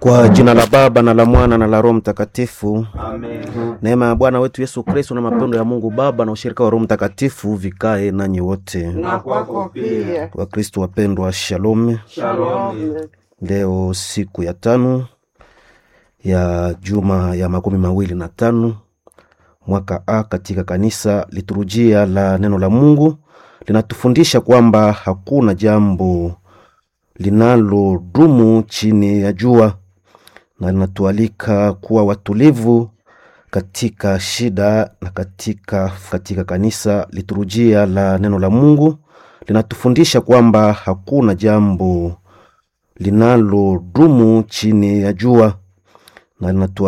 Kwa jina la Baba na la Mwana na la Roho Mtakatifu. Amen. Neema ya Bwana wetu Yesu Kristo na mapendo ya Mungu Baba na ushirika wa Roho Mtakatifu vikae nanyi wote. Na kwako pia. Wakristo wapendwa, shalom. Shalom. Leo siku ya tano ya juma ya makumi mawili na tano mwaka A katika kanisa, liturujia la neno la Mungu linatufundisha kwamba hakuna jambo linalodumu chini ya jua, na linatualika kuwa watulivu katika shida na katika, katika kanisa. Liturujia la neno la Mungu linatufundisha kwamba hakuna jambo linalodumu chini ya jua na linatu